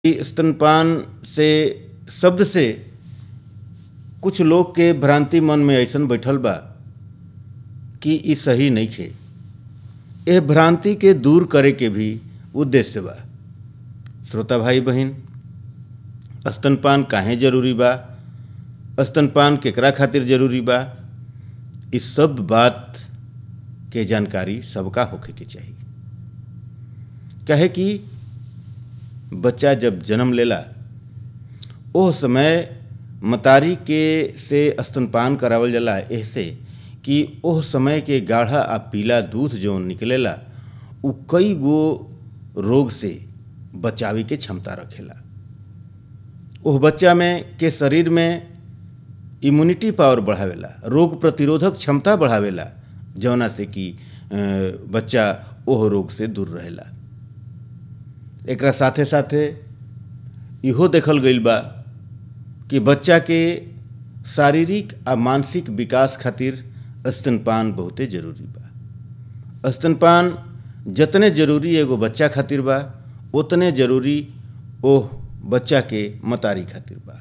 कि स्तनपान से शब्द से कुछ लोग के भ्रांति मन में अइसन बैठल बा कि इ सही नइखे एह भ्रांति के दूर करे के भी उद्देश्य बा श्रोता भाई बहिन स्तनपान काहे जरूरी बा स्तनपान केकरा खातिर जरूरी बा इस सब बात के जानकारी सबका होखे के चाही काहे कि बच्चा जब जन्म लेला ओह समय मतारी के से स्तनपान करावल जाला एहसे कि ओह समय के गाढ़ा आ पीला दूध जौन निकलेला उ कई गो रोग से बचावे के क्षमता रखेला ओह बच्चा में के शरीर में इम्यूनिटी पावर बढ़ावेला रोग प्रतिरोधक क्षमता बढ़ावेला जौना से कि अ, बच्चा ओह रोग से दूर रहेला एकरा साथे साथे इहो देखल गईल बा कि बच्चा के शारीरिक आ मानसिक विकास खातिर स्तनपान बहुते जरूरी बा स्तनपान जतने जरूरी एगो बच्चा खातिर बा उतने जरूरी ओह बच्चा के मतारी खातिर बा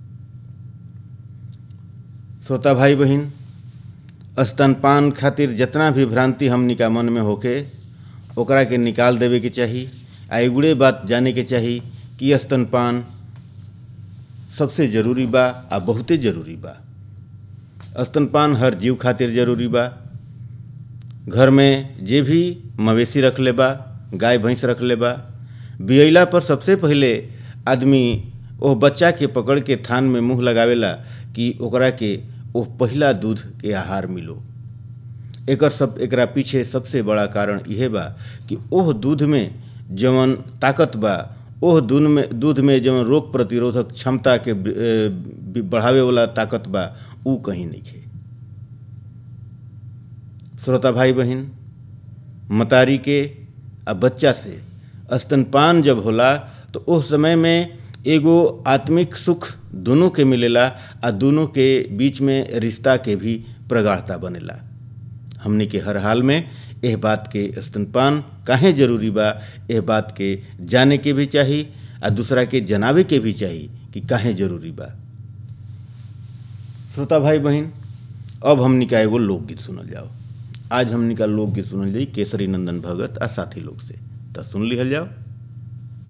श्रोता भाई बहिन स्तनपान खातिर जितना भी भ्रांति हमनी का मन में होके ओकरा के निकाल देवे के चाही आ एगुड़े बात जाने के चाही कि स्तनपान सबसे जरूरी बा आ बहुते जरूरी बा स्तनपान हर जीव खातिर जरूरी बा घर में जे भी मवेशी रख ले बा गाय भैंस रख ले बा बियैला पर सबसे पहिले आदमी ओह बच्चा के पकड़ के थान में मुंह लगावेला कि ओकरा के ओह पहिला दूध के आहार मिलो एकर सब एकरा पीछे सबसे बड़ा कारण इहे बा कि ओह दूध में जवन ताकत बा ओह दूध में दूध में जवन रोग प्रतिरोधक क्षमता के ए, बढ़ावे वाला ताकत बा ऊ कहीं नइखे श्रोता भाई बहिन मतारी के आ बच्चा से स्तनपान जब होला तो उस समय में एगो आत्मिक सुख दोनों के मिलेला आ दोनों के बीच में रिश्ता के भी प्रगाढ़ता बनेला हमनी के हर हाल में एह बात के स्तनपान काहे जरूरी बा एह बात के जाने के भी चाही आ दूसरा के जनावे के भी चाही कि काहे जरूरी बा श्रोता भाई बहिन अब हमनी का एगो लोकगीत सुनल जाओ आज हमनी का लोकगीत सुनल जाई केसरी नंदन भगत आ साथी लोग से तो सुन लिहल जाओ